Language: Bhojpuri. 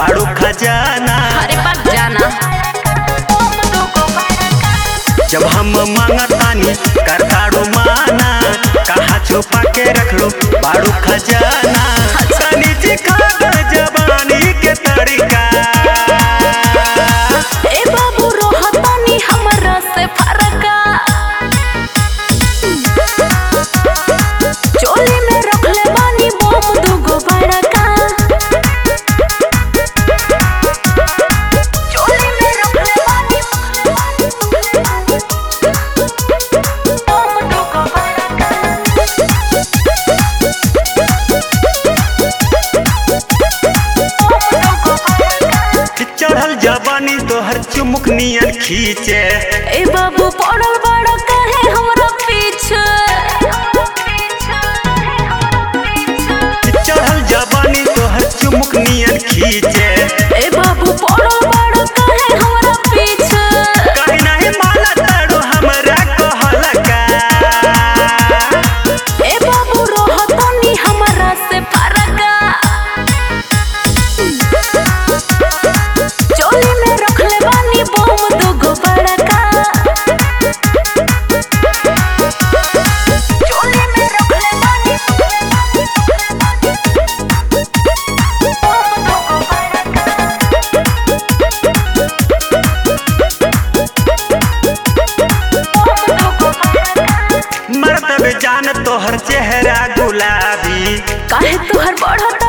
बाड़ू खजाना अरे बाप जाना जब हम मांगतानी करताड़ू माना कहा छुपा के रख लो बाड़ू खजाना तनी चिखा दे जवानी के तरीका ए बाबू रोहतानी हमरा से फरका चोली में रखले बानी बम दुगो बड़का चोली में रखले बानी बम दुगो चढ़ल जवानी तोहर चुमुक नियन खींचे ए बाबू पड़ल बड़ा कहे हमरा पीछे चढ़ल जवानी तोहर चुमुक नियन खींचे ए बाबू पड़ल बड़ा कहे हमरा पीछे कहीं नहीं माला ताड़ू हमरा कहलका ए बाबू रोहतानी हमरा से फरका चोली में रखले बानी बम दुगो बड़का चोली में रखले बानी बम दुगो बड़का मर्तब जान तोहर चेहरा गुलाबी काहे तुहर बढ़ता